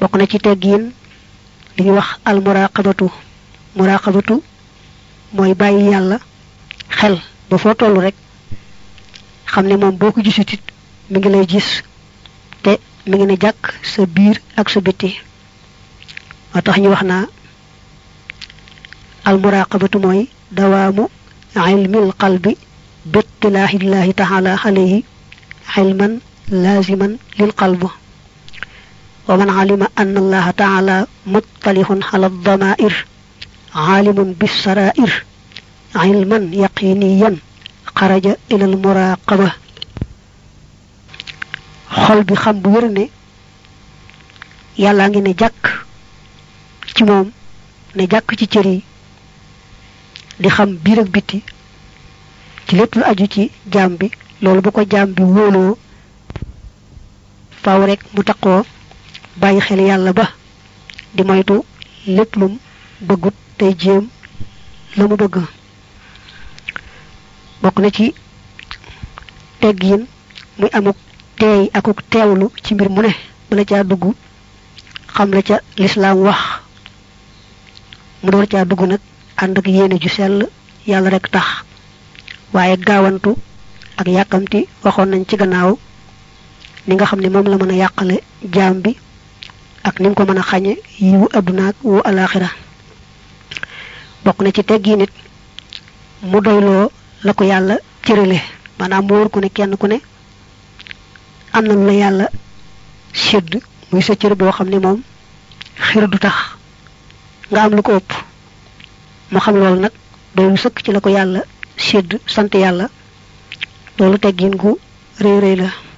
bokk na ci teggiin li ñuy wax al muraqabatu muraqabatu mooy bàyyi yàlla xel ba foo toll rek xam ne moom boo ko gisut it mi ngi lay gis te mi ngi ne jàkk sa biir ak sa bitti moo tax ñu wax naa al muraqabatu mooy dawaamu ilmil qalbi bittilaahillahi taala alayhi ilman laaziman lil qalb wa man alima anna allaha taala muttalihun ala damair aalimun bissarair ilman yaqiniyan xaraja ila al muraqaba xol bi xam bu wér ne yàllaa ngi ne jàkk ci moom ne jàkk ci cër yi di xam biir ak biti ci lépp lu aju ci jaam bi loolu bu ko jaam bi wóoloo faaw rek mu taqoo bàyyi xel yàlla ba di moytu lépp lum bëggut tey jéem la mu bëgg bokk na ci teggiin muy amuk teey akuk teewlu ci mbir mu ne bala caa dugg xam la ca lislaam wax mu door caa dugg nag ànd ak yéene ju sell yàlla rek tax waaye gaawantu ak yàkkamti waxoon nañ ci gannaaw ni nga xam ne moom la mën a yàqale jaam bi ak ni mu ko mën a xañe yiwu adduna ak wu alaxira bokk na ci teggi nit mu doyloo la ko yàlla cërale maanaam mu wóor ku ne kenn ku ne am na lu la yàlla sédd muy sa cër boo xam ne moom xir du tax nga am lu ko ëpp mu xam loolu nag doylu sëkk ci la ko yàlla sédd sant yàlla loolu teggin gu rëy rëy la